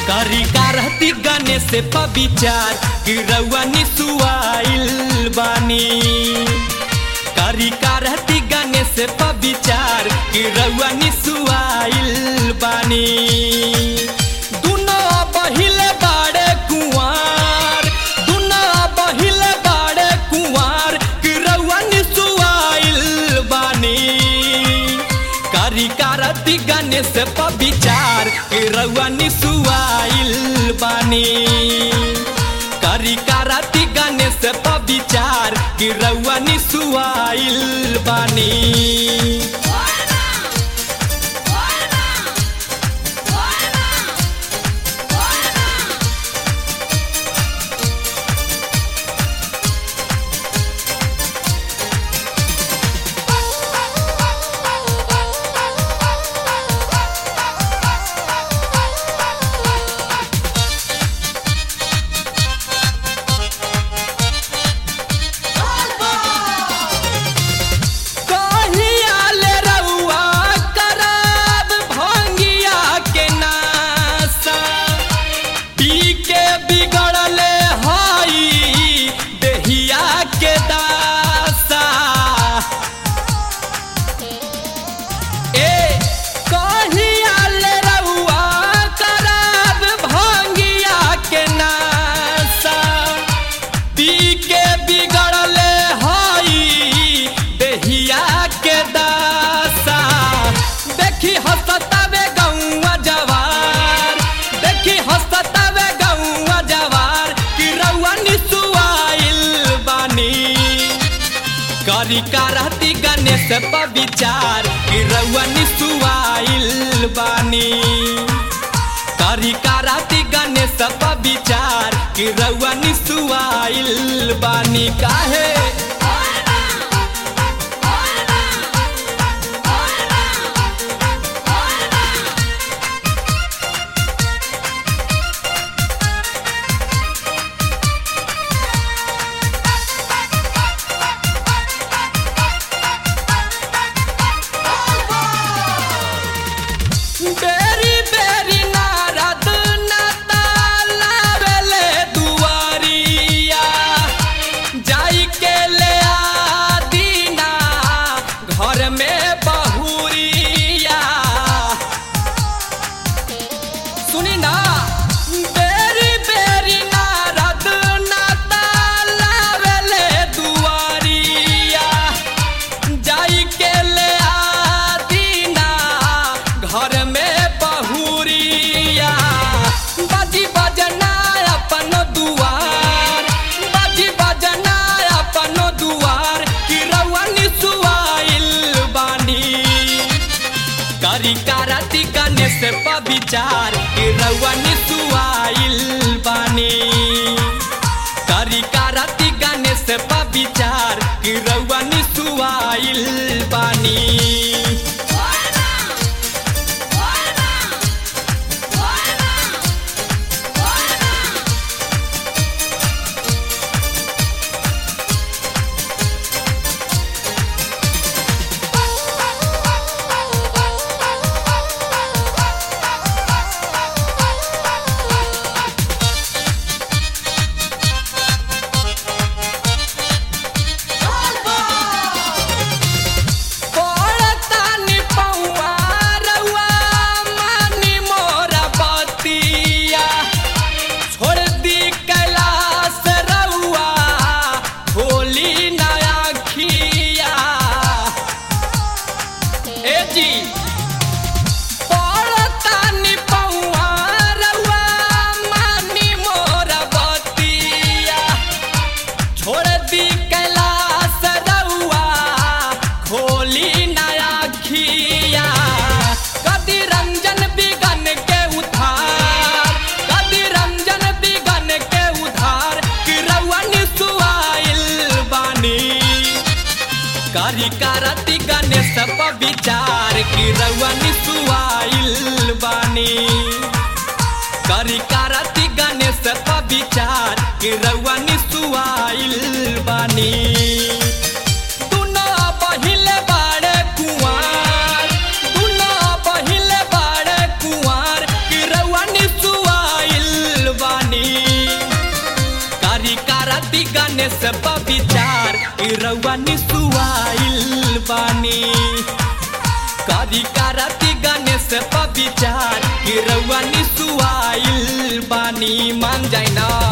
करी कारती गणेश पर विचार कि रउआ निसुआइल बानी करी कारती गणेश पर विचार कि रउआ निसुआइल बानी दुनो बहिल बाड़े कुंवार दुनो बहिल बाड़े कुंवार कि रउआ निसुआइल बानी करी कारती गणेश पर विचार कि रउआ निसुआइल बानी करी कारती गणेश पर विचार कि रउआ निसुआइल बानी कहिया ले रउआ करब भंगिया के नासा पी के बिगड़ले हई देहिया के दासा ए कहिया ले रउआ करब भंगिया के नासा पी के बिगड़ले हई देहिया के दासा देखी हंसतावे गौआ जवार देखी हंसतावे गौआ जवार कि रउआ निसुआइल बानी करी करती गणेश पर विचार कि रउआ निसुआइल बानी करी करती गणेश पर विचार कि रउआ निसुआइल बानी काहे बेरी बेरी नारद नतालावेले दुआरिया जाई के ले आदीना घर में बहुरिया सुनी ना बेरी बेरी नारद नतालावेले दुआरिया जाई के ले आदीना घर में बहुरिया बाजी बजना अपन दुआर बाजी बजना अपन दुआर कि रउआ निसुआइल बानी करी कारती गणेश पर विचार कि रउआ निसुआइल बानी करी कारती गणेश पर विचार कि रउआ निसुआइल बानी पड़तानी पौआ रउआ मानी मोरा बतिया छोड़ दी कैलाश रउआ होली नया खिया ए जी पड़तानी पौआ रउआ मानी मोरा बतिया छोड़ दी कैलाश रउआ खोली नया खिया कदी रंजन बिगन के उधार कदी रंजन बिगन के उधार कि रउआ निसुआइल बानी करी करती गणेश पर विचार कि रउआ निसुआइल बानी करी करती गणेश पर विचार कि रउआ निसुआइल बानी दुनो बहिले बाड़े कुंवार दुनो बहिले बाड़े कुंवार कि रउआ निसुआ गणेश बबिचार कि रउआ निसुआइल बानी करी कारती गणेश बबिचार कि रउआ निसुआइल बानी मान जाइना